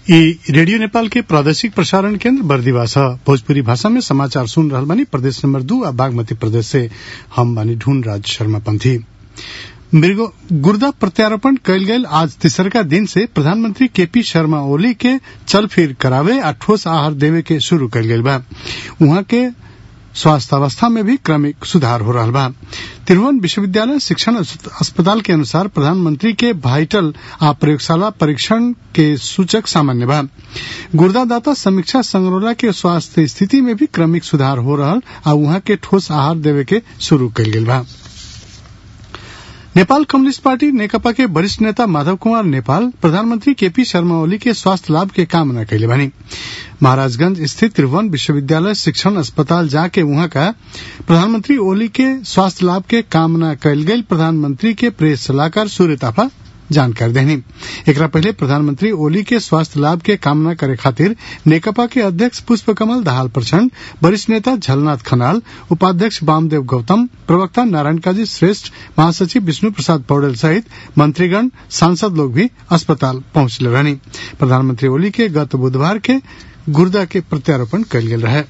ई रेडियो नेपाल के प्रादेशिक प्रसारण केन्द्र बर्दिवा छ भोजपुरी भाषा में समाचार सुन रहल बानी प्रदेश नंबर दू आ बागमती प्रदेश से हम बानी ढूंढ राज शर्मा पंथी गुर्दा प्रत्यारोपण कयल गेल आज तीसरका दिन से प्रधानमंत्री केपी शर्मा ओली के चल फिर करावे आ ठोस आहार देवे के शुरू कयल गेल बा उहाँ के स्वास्थ्य अवस्था में भी क्रमिक सुधार हो रहा बा त्रिभुवन विश्वविद्यालय शिक्षण अस्पताल के अनुसार प्रधानमंत्री के वाइटल आ प्रयोगशाला परीक्षण के सूचक सामान्य बा गुर्दादाता समीक्षा संगरोला के स्वास्थ्य स्थिति में भी क्रमिक सुधार हो रहा आ उहाँ के ठोस आहार देवे के शुरू कयल गेल बा नेपाल कम्युनिस्ट पार्टी नेकपा के वरिष्ठ नेता माधव कुमार नेपाल प्रधानमंत्री केपी शर्मा ओली के स्वास्थ्य लाभ के कामना कैले बानी महाराजगंज स्थित त्रिभुवन विश्वविद्यालय शिक्षण अस्पताल जाके वहां का प्रधानमंत्री ओली के स्वास्थ्य लाभ के कामना कैल गई प्रधानमंत्री के प्रेस सलाहकार सूर्य ताफा जानकारी देनी एकरा पहले प्रधानमंत्री ओली के स्वास्थ्य लाभ के कामना करे खातिर नेकपा के अध्यक्ष पुष्प कमल दाहाल प्रचंड वरिष्ठ नेता झलनाथ खनाल उपाध्यक्ष वामदेव गौतम प्रवक्ता नारायण काजी श्रेष्ठ महासचिव विष्णु प्रसाद पौडेल सहित मंत्रीगण सांसद लोग भी अस्पताल पहुंचले रहनी प्रधानमंत्री ओली के गत बुधवार के गुर्दा के प्रत्यारोपण कयल गेल रहे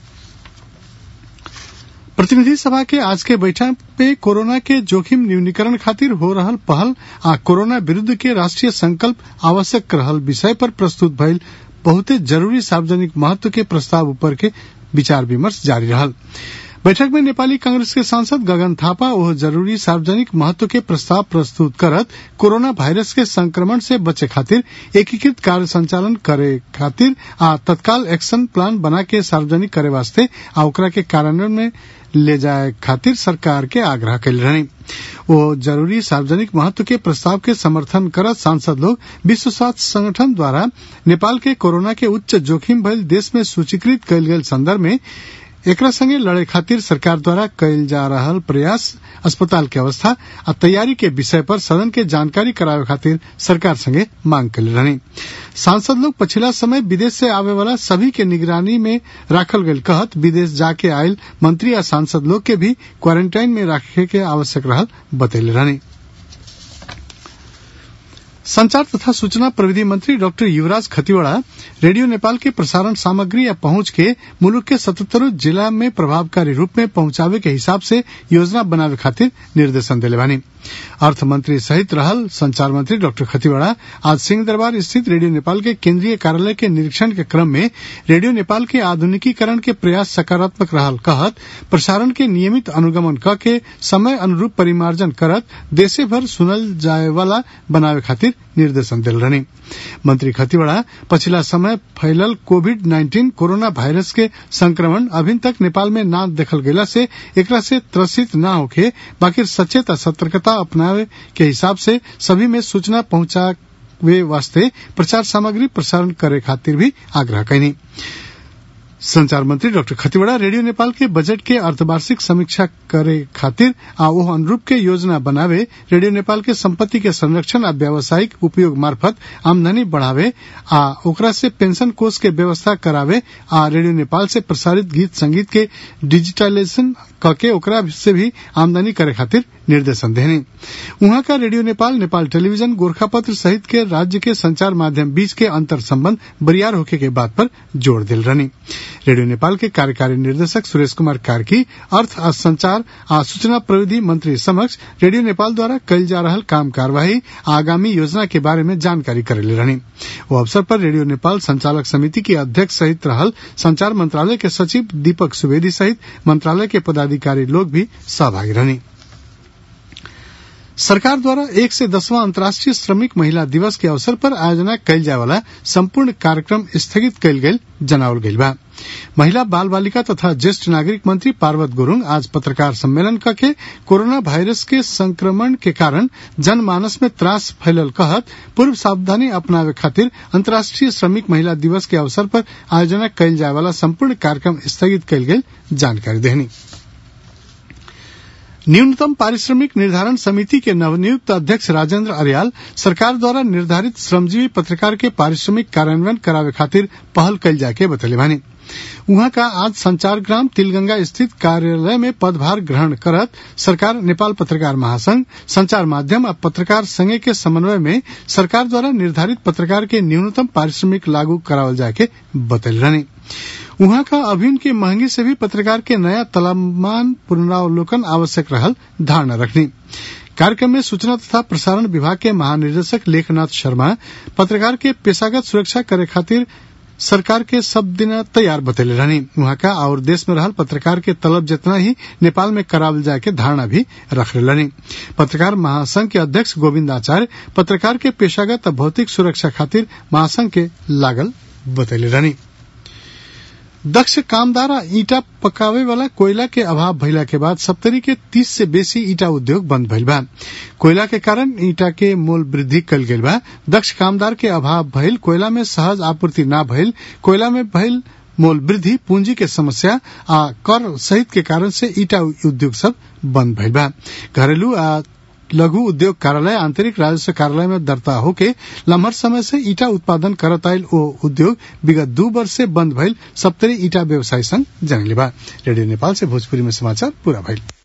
प्रतिनिधि सभा के आज के बैठक पे कोरोना के जोखिम न्यूनीकरण खातिर हो रहल पहल आ कोरोना विरूद्ध के राष्ट्रीय संकल्प आवश्यक रहल विषय पर प्रस्तुत भइल बहुते जरूरी सार्वजनिक महत्व के प्रस्ताव ऊपर के विचार विमर्श जारी रहल बैठक में नेपाली कांग्रेस के सांसद गगन थापा ओह जरूरी सार्वजनिक महत्व के प्रस्ताव प्रस्तुत करत कोरोना वायरस के संक्रमण से बचे खातिर एकीकृत कार्य संचालन करे खातिर आ तत्काल एक्शन प्लान बना के सार्वजनिक करे वास्ते आ ओकरा के कार्यान्वयन में ले जाए खातिर सरकार के आग्रह कैल रहनी वो जरूरी सार्वजनिक महत्व के प्रस्ताव के समर्थन करत सांसद लोग विश्व स्वास्थ्य संगठन द्वारा नेपाल के कोरोना के उच्च जोखिम भइल देश में सूचीकृत कयल गेल संदर्भ में एकरा संगे लड़े खातिर सरकार द्वारा कयल जा रहल प्रयास अस्पताल के अवस्था आ तैयारी के विषय पर सदन के जानकारी करावे खातिर सरकार संगे मांग कैले रहनी सांसद लोग पछिला समय विदेश से आवे वाला सभी के निगरानी में राखल गयल कहत विदेश जाके आयल मंत्री आ सांसद लोग के भी क्वारंटाइन में रखे के आवश्यक रहल बतैले रहनी संचार तथा सूचना प्रविधि मंत्री डॉक्टर युवराज खतिवड़ा रेडियो नेपाल के प्रसारण सामग्री या पहुंच के मुल्क के सतहत्तरों जिला में प्रभावकारी रूप में पहुंचावे के हिसाब से योजना बनावे खातिर निर्देशन दिले बानी अर्थ मंत्री सहित रहल संचार मंत्री डॉक्टर खतिवड़ा आज सिंह दरबार स्थित रेडियो नेपाल के केंद्रीय कार्यालय के निरीक्षण के क्रम में रेडियो नेपाल के आधुनिकीकरण के प्रयास सकारात्मक रहल कहत प्रसारण के नियमित अनुगमन क के समय अनुरूप परिमार्जन करत देशे भर सुनल जाए वाला बनावे खातिर निर्देशन दिल रहनी मंत्री खतिवड़ा पछिला समय फैलल कोविड नाइन्टीन कोरोना वायरस के संक्रमण अभी तक नेपाल में न देखल गेला से एकरा से त्रसित न होके बाकी सचेत सतर्कता अपनावे के हिसाब से सभी में सूचना पहुंचावे वास्ते प्रचार सामग्री प्रसारण करे खातिर भी आग्रह कैनी संचार मंत्री डॉक्टर खतिवड़ा रेडियो नेपाल के बजट के अर्धवार्षिक समीक्षा करे खातिर आ ओह अनुरूप के योजना बनावे रेडियो नेपाल के संपत्ति के संरक्षण आ व्यावसायिक उपयोग मार्फत आमदनी बढ़ावे आ ओकरा से पेंशन कोष के व्यवस्था करावे आ रेडियो नेपाल से प्रसारित गीत संगीत के डिजिटलाइजेशन करके ओकरा से भी आमदनी करे खातिर निर्देशन देने उहाँ का रेडियो नेपाल नेपाल टेलीविजन गोरखापत्र सहित के राज्य के संचार माध्यम बीच के अंतर संबंध बरियार होके के बात पर जोर दिल रहनी रेडियो नेपाल के कार्यकारी निर्देशक सुरेश कुमार कार्की अर्थ आ संचार आ सूचना प्रविधि मंत्री समक्ष रेडियो नेपाल द्वारा कल जा रहा काम कार्यवाही आगामी योजना के बारे में जानकारी करेले रहनी वो अवसर पर रेडियो नेपाल संचालक समिति के अध्यक्ष सहित रहल संचार मंत्रालय के सचिव दीपक सुवेदी सहित मंत्रालय के पदाधिकारी लोग भी सहभागी रहनी सरकार द्वारा एक से दसवां अंतर्राष्ट्रीय श्रमिक महिला दिवस के अवसर पर आयोजना कयल जाय वाला संपूर्ण कार्यक्रम स्थगित कयल गेल जनावल गईल बा महिला बाल बालिका तथा ज्येष्ठ नागरिक मंत्री पार्वत गुरुङ आज पत्रकार सम्मेलन करके कोरोना वायरस के संक्रमण के कारण जनमानस में त्रास फैलल कहत पूर्व सावधानी अपनावे खातिर अंतर्राष्ट्रीय श्रमिक महिला दिवस के अवसर पर आयोजना कयल जाय वाला संपूर्ण कार्यक्रम स्थगित कयल गेल जानकारी देनी न्यूनतम पारिश्रमिक निर्धारण समिति के नवनियुक्त अध्यक्ष राजेंद्र अरियाल सरकार द्वारा निर्धारित श्रमजीवी पत्रकार के पारिश्रमिक कार्यान्वयन करावे खातिर पहल कल जाके बतले बानी उहाँ का आज संचार ग्राम तिलगंगा स्थित कार्यालय में पदभार ग्रहण करत सरकार नेपाल पत्रकार महासंघ संचार माध्यम आ पत्रकार संघ के समन्वय में सरकार द्वारा निर्धारित पत्रकार के न्यूनतम पारिश्रमिक लागू करावल जाए के बतल रहनी उहाँ का अभिन के महंगी से भी पत्रकार के नया तलमान पुनरावलोकन आवश्यक रहल धारणा रखनी कार्यक्रम में सूचना तथा प्रसारण विभाग के महानिदेशक लेखनाथ शर्मा पत्रकार के पेशागत सुरक्षा करे खातिर सरकार के सब दिन तैयार बतैले रहनी वहां का और देश में रहल पत्रकार के तलब जितना ही नेपाल में करावल जाए के धारणा भी रख रहनी पत्रकार महासंघ के अध्यक्ष गोविंद आचार्य पत्रकार के पेशागत भौतिक सुरक्षा खातिर महासंघ के लागल बतैले रहनी दक्ष कामदार आ ईटा पकावे वाला कोयला के अभाव भइला के बाद सप्तरी के तीस से बेसी ईटा उद्योग बंद भइल बा कोयला के कारण ईटा के मोल वृद्धि कल गेल बा दक्ष कामदार के अभाव भइल कोयला में सहज आपूर्ति न भइल कोयला में भइल मोल वृद्धि पूंजी के समस्या आ कर सहित के कारण से ईटा उद्योग सब बंद भइल बा घरेलू आ लघु उद्योग कार्यालय आंतरिक राजस्व कार्यालय में दर्ता होके लम्हर समय से ईटा उत्पादन करत आयल ओ उद्योग विगत दू वर्ष से बंद भइल सप्तरी ईटा व्यवसाय संघ जनले बा रेडियो नेपाल से भोजपुरी में समाचार पूरा भइल